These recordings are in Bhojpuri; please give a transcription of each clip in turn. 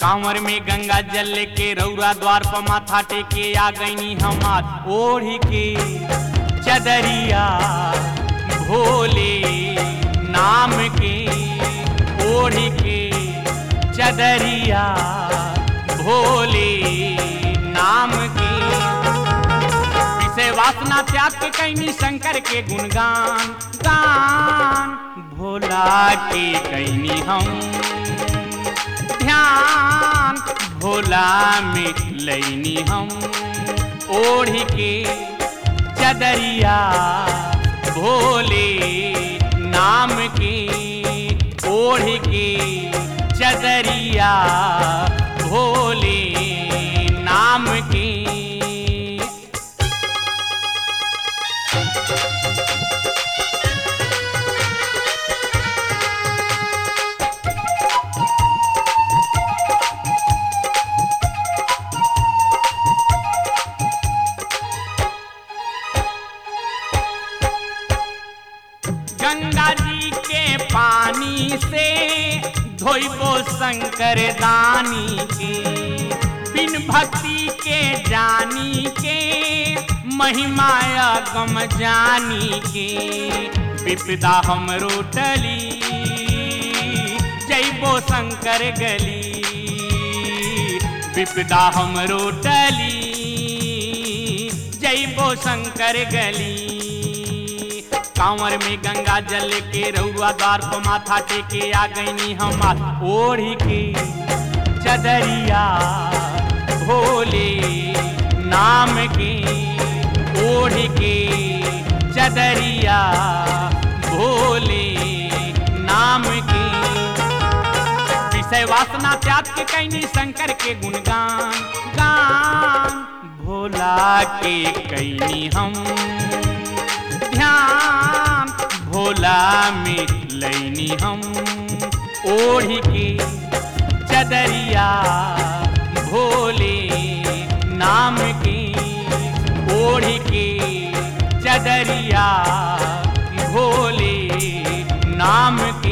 कांवर में गंगा जल के रौरा द्वार पर माथा टेके आ गईनी हमार ओढ़ी के चदरिया भोले नाम के ओढ़ी के चदरिया भोले नाम के विषय वासना त्याग के कैनी शंकर के गुणगान गान भोला के कैनी हम ध्यान भोला में लैनी हम ओढ़ के चदरिया भोले नाम के ओढ़ के चदरिया भोले नाम के गंगा जी के पानी से धोइबो शंकर दानी के बिन भक्ति के जानी के महिमा गम जानी के विपदा हम रोटली जैबो शंकर गली विपदा हम रोटली जैबो शंकर गली कांवर में गंगा जल के रउआ द्वार पर माथा टेके आ गईनी हमार ओढ़ी के चदरिया भोले नाम के ओढ़ के चदरिया भोले नाम के विषय वासना त्याग के कैनी शंकर के गुणगान गान भोला के कैनी हम ध्यान भोला में लैनी हम ओढ़ के चदरिया भोले नाम के ओढ़ के चदरिया भोले नाम के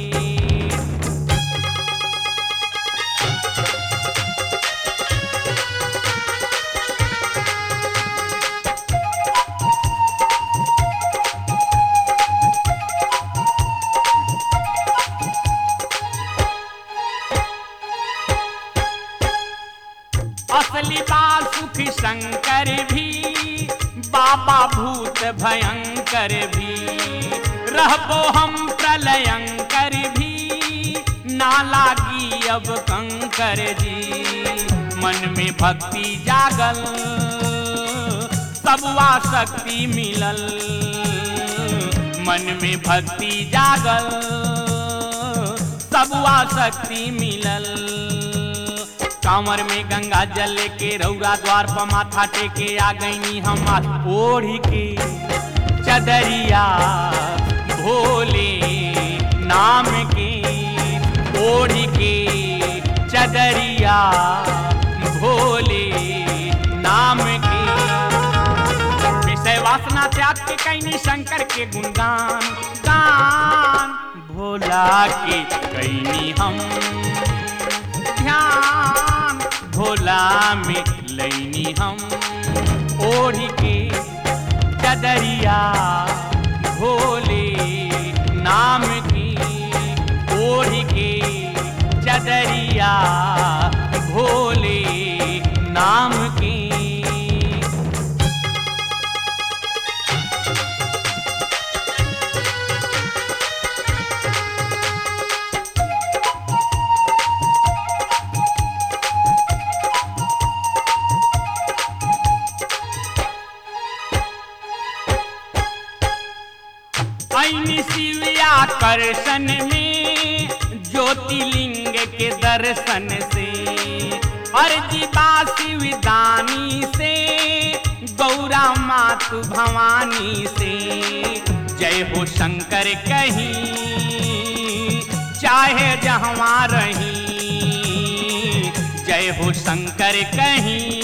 असली बाल सुख शंकर भी बाबा भूत भयंकर भी रहबो हम प्रलयंकर भी ना लागी अब कंकर जी मन में भक्ति जागल सबवा शक्ति मिलल मन में भक्ति जागल सबवा शक्ति मिलल कांवर में गंगा जल के रौरा द्वार पर माथा टेके आ गईनी हमार ओढ़ के चदरिया भोले नाम के ओढ़ के चदरिया भोले नाम के विषय वासना त्याग के कैनी शंकर के गुणगान गान भोला के कैनी हम ध्यान भोला में लैनी हम ओढ़ के चदरिया भोले नाम की ओढ़ के चदरिया भोले नाम की ऐनी शिविया करसन में ज्योतिलिंग के दर्शन से अर्जी शिवदानी से गौरा मातु भवानी से जय हो शंकर कहीं चाहे जहाँ रही जय हो शंकर कहीं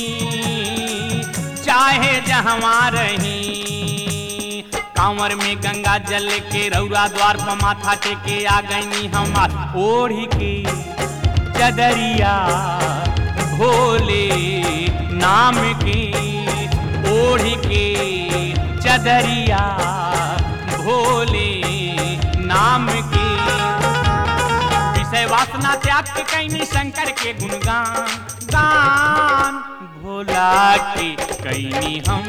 चाहे जहाँ रही कांवर में गंगा जल के रौरा द्वार पर माथा टेके आ गईनी हमार ओढ़ी के चदरिया भोले नाम की ओढ़ के चदरिया भोले नाम की विषय वासना त्याग के कैनी शंकर के गुणगान गान भोला के कैनी हम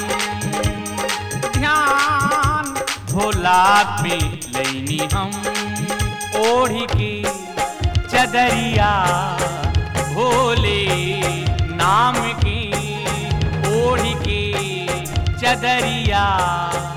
ध्यान भोला पे लैनी हम ओढ़ के चदरिया भोले नाम की ओढ़ के चदरिया